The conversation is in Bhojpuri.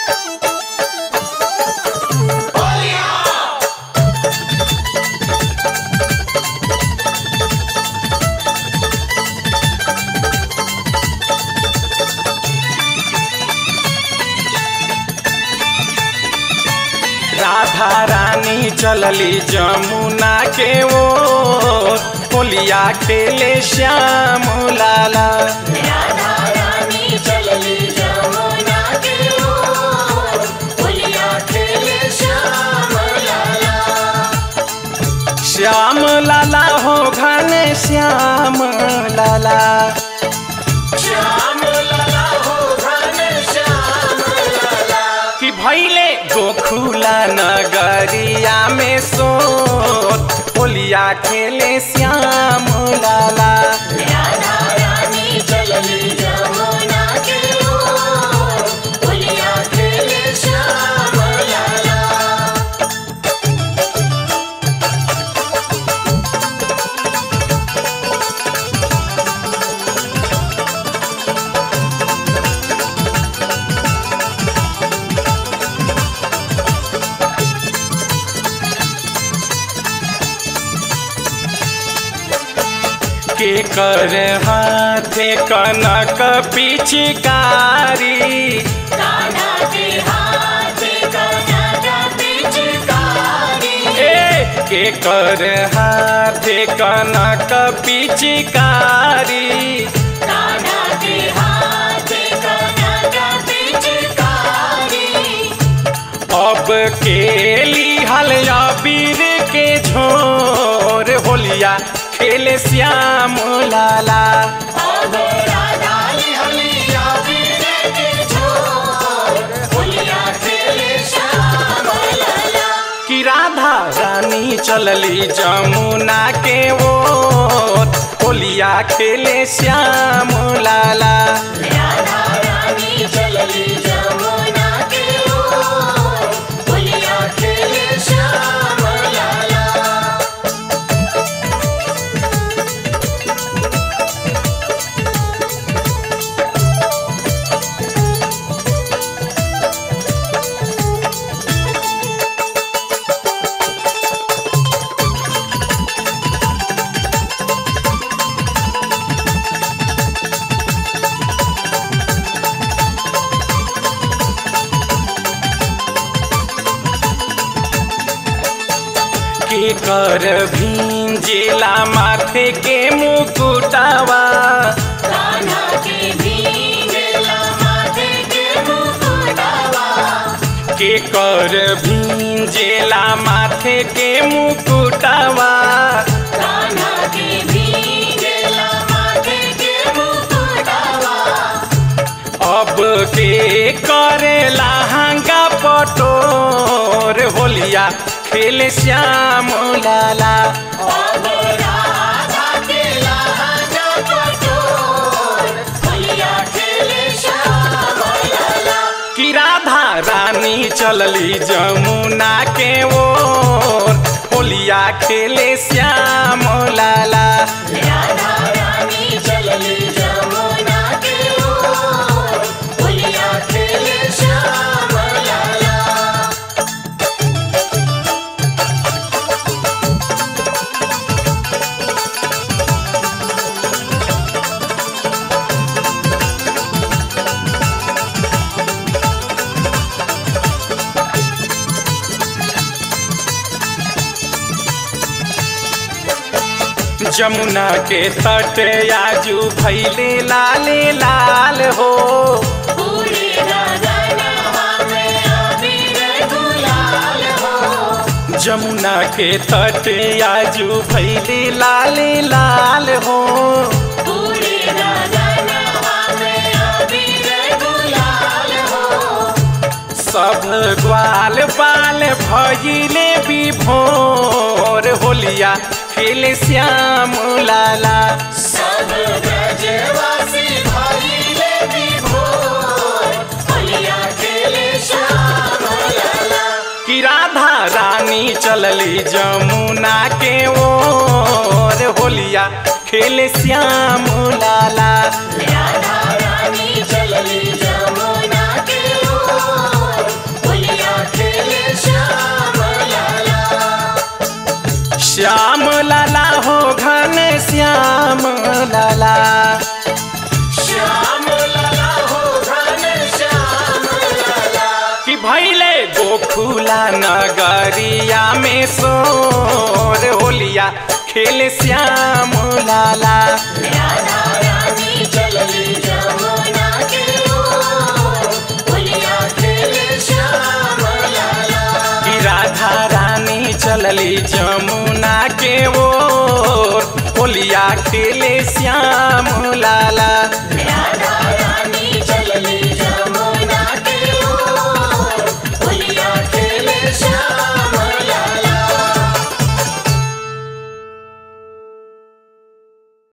राधा रानी चलली जमुना के ओर होलिया खेले श्याम लाला राधा रानी चलली जमुना के ओर होलिया खेले श्याम लाला श्याम लाला हो घने श्याम लाला श्याम लाला हो घन श्याम लाला कि भैले गोखुला नगरिया में सोत होलिया खेले श्याम लाला राधा रानी चलली जमुना के ओर होलिया खेले श्याम लाला के कर हाथे कनक पिचकारी कान्हा के हाथ कनक पिचकारी ए के कर हाथे कनक पिचकारी कान्हा के हाथ कनक पिचकारी अब के लिहल अबीर के झोर होलिया खेले श्याम लाला अब राधा लिहलिया वीर के झोर होलिया खेले श्याम लाला कि राधा रानी चलली जमुना के ओर होलिया खेले श्याम लाला राधा रानी चलली जमुना के ओर होलिया खेले श्याम लाला के कर भींजेला माथे के मुकुटावा कान्हा के भींगला माथे के मुकुटावा के कर भींजेला माथे के मुकुटावा कान्हा के भींगला माथे के मुकुटावा अब के करेला हंगा पटोर होलिया खेले श्याम लाला अब राधा के लहंगा पटोर होलिया खेले श्याम लाला कि राधा रानी चलली जमुना के ओर होलिया खेले श्याम लाला राधा रानी चलली जमुना के ओर होलिया खेले श्याम लाला जमुना के तट आजू भैले लाले लाल हो पूरे गगनवा में अबीर गुलाल हो जमुना के तट आजू भैले लाले लाल हो पूरे गगनवा में अबीर गुलाल हो सब ग्वाल बाल भैले विभोर होलिया खेले श्याम लाला सब ब्रजवासी भइले विभोर होलिया खेले श्याम लाला कि राधा रानी चलली जमुना के ओर होलिया खेले श्याम लाला राधा रानी चलली जमुना के ओर हो खुला नगरिया में सोर होलिया खेले श्याम लाला राधा रानी चलली जमुना के ओर होलिया खेले श्याम लाला कि राधा रानी चलली जमुना के ओर होलिया खेले श्याम लाला